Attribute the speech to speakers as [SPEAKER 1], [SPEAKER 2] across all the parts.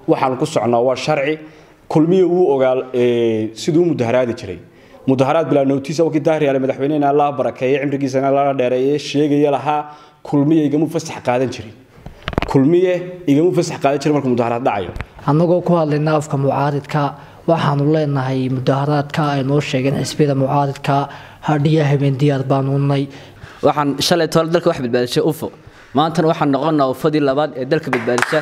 [SPEAKER 1] waxaan ku socnaa waa sharci kulmiya wuu ogaa siduu mudaharaadi jiray mudaharaad bilaa notiisa wakii daahriyaale madaxweynehena allah barakeeye cimrigiisana lala dheereeye sheegaya lahaa kulmiya igamu fasax qaadan jirin kulmiye igamu fasax qaadan jirin markuu mudaharaad dhacayo
[SPEAKER 2] annagoo ku hadlayna afka mucaaridka waxaanu leenahay mudaharaadka ay noo sheegeen xisbiyada mucaaridka hadhiya habeen diyaar baanu nay
[SPEAKER 3] waxaan shalay toole dalka wax badbaadisay ufo maantana waxaan noqonnaa ufadii labaad ee dalka badbaadisa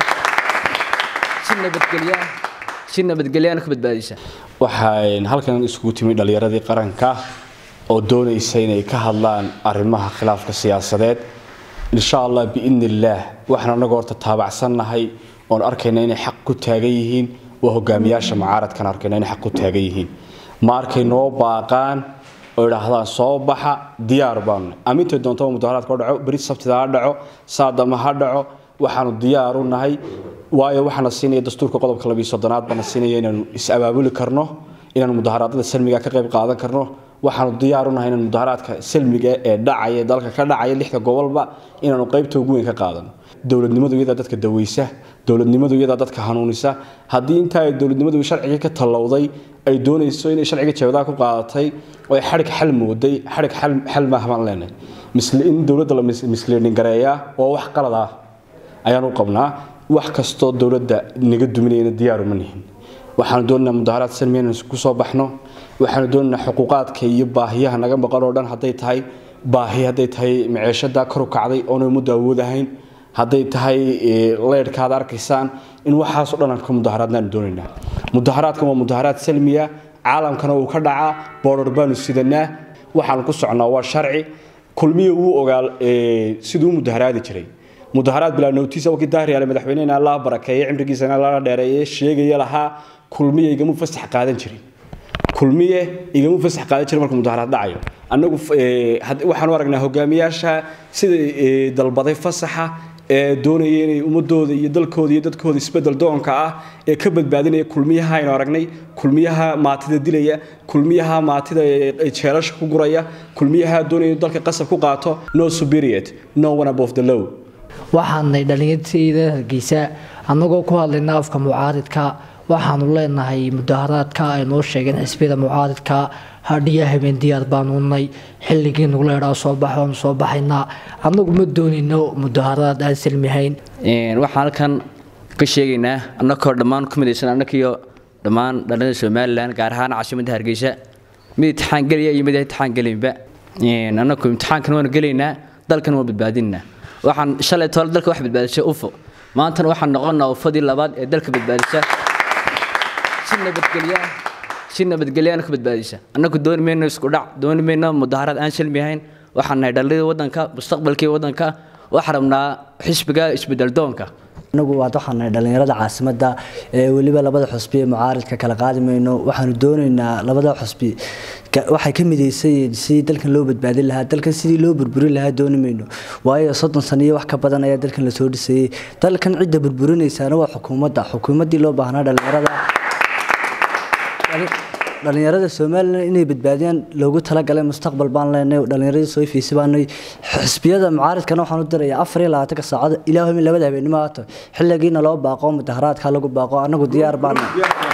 [SPEAKER 3] si nabadgelya si nabadgelyaana ku badbaadisa
[SPEAKER 1] waxaan halkan isugu timi dhallinyaradii qaranka oo doonaysa inay ka hadlaan arrimaha khilaafka siyaasadeed insha allah biidni illaah waxaan annaga horta taabacsannahay oon arkayna inay xaq ku taagan yihiin waa hogaamiyaasha mucaaradkan arkayna inay xaq ku taagan yihiin ma arkay noo baaqaan oo idhaahdaan soo baxa diyaar baanu amintay doontaba mudaharaadka dhaco beri sabtida ha dhaco saadama ha dhaco waxaanu diyaar u nahay waayo waxaana siinaya dastuurka qodobka labiyo soddonaad baana siinaya inaanu is-abaabuli karno inaanu mudaharaadada salmiga ka qayb qaadan karno waxaanu diyaar u nahay inaan mudaharaadka salmiga ee dhacaya dalka ka dhacaya lixda gobolba inaanu qaybta ugu weyn ka qaadano dowladnimadu iyadaa dadka daweysa dowladnimadu iyadaa dadka hanuunisa haddii intaa ay dowladnimadu sharcigii ka tallowday ay doonayso inay sharciga jeebadaa ku qaadatay oo ay xadhig xal mooday xadhig xal maahamaan leenahay in dowladda la misliidhin gareeyaa waa wax qalad ah ayaan u qabnaa wax kastoo dowladda naga duminayana diyaaru ma nihin waxaanu doonaynaa mudaharaad salmi inaan ku soo baxno waxaanu doonaynaa xuquuqaadka iyo baahiyaha naga maqan oo dhan hadday tahay baahi hadday tahay maciishada kor u kacday oona muddo awood ahayn hadday tahay leydhka ad arkaysaan in waxaasoo dhan aan ka mudaharaadnaanu doonaynaa mudaharaadkan waa mudaharaad salmiya caalamkana uu ka dhacaa boodhar baanu sidanaa waxaanu ku socnaa waa sharci kulmiya wuu ogaa siduu mudaharaadi jiray mudaharaad bilaa notiisa wakii daahriyaale madaxweynehena allah barakeeye cimrigiisana lala dheereeye sheegaya lahaa kulmiya igamu fasax qaadan jirin kulmiye igamu fasax qaadan jirin markuu mudaharaad dhacayo annagu waxaanu aragnaa hogaamiyaasha sida dalbaday fasaxa ee doonaya inay ummadooda iyo dalkooda iyo dadkooda isbedel doonka ah ee ka badbaadinaya kulmiyaha aynu aragnay kulmiyaha maatida dilaya kulmiyaha maatida jeelasha ku guraya kulmiyaha doonaya dalka qasab ku qaato no superior no one above the law
[SPEAKER 2] waxaanay dhallinyartayda hargeysa annagoo ku hadlayna afka mucaaridka waxaanu leenahay mudaharaadka ay noo sheegeen xisbiyada mucaaridka hadhiya habeen diyaar baanu nay xilligii nugula idhaa soo bax waanu soo baxaynaa annagu ma doonayno mudaharaad aan salmihayn
[SPEAKER 3] waxaan halkan ka sheegaynaa annakoo dhammaan ku midaysan annakiyo dhammaan dhallinyada somalilan gaar ahaan caasimadda hargeysa mid imtixaan gelaya iyo mid imtixaan gelinba annaku imtixaankan waanu gelaynaa dalkan waan badbaadinaynaa waxaan shalay toole dalka wax badbaadisay ufo maantana waxaan noqonnaa ufadii labaad ee dalka badbaadisa si nabadgelya si nabadgelyaana ku badbaadisa annagu dooni mayno isku dhac dooni mayno mudaharaad aan salmi ahayn waxaan nahay dhallinyada waddanka mustaqbalkii waddanka waxaan rabnaa xisbiga isbedel doonka
[SPEAKER 4] anagu waad waxaan nahay dhallinyarada caasimadda ee weliba labada xusbi ee mucaaridka kala qaadi mayno waxaanu doonaynaa labada xusbi waxay ka midaysayiin sidii dalkan loo badbaadin lahaa dalkan sidii loo burburin lahaa dooni mayno waayo soddon sano iyo wax ka badan ayaa dalkan lasoo dhisayey dalkan cidda burburinaysaana waa xukuumadda xukuumaddii loo baahnaa dhallinyarada dhallinyarada somalilan inay badbaadiyaan loogu talagalay mustaqbal baan leenay dhallinyaradii soo fiisi baanay xisbiyada mucaaridkana waxaan u dirayaa afar iyo labaatanka saacad ilaa labada habeenimo haato xilligiina loo baaqo mudaharaadka lagu baaqo annagu diyaar baana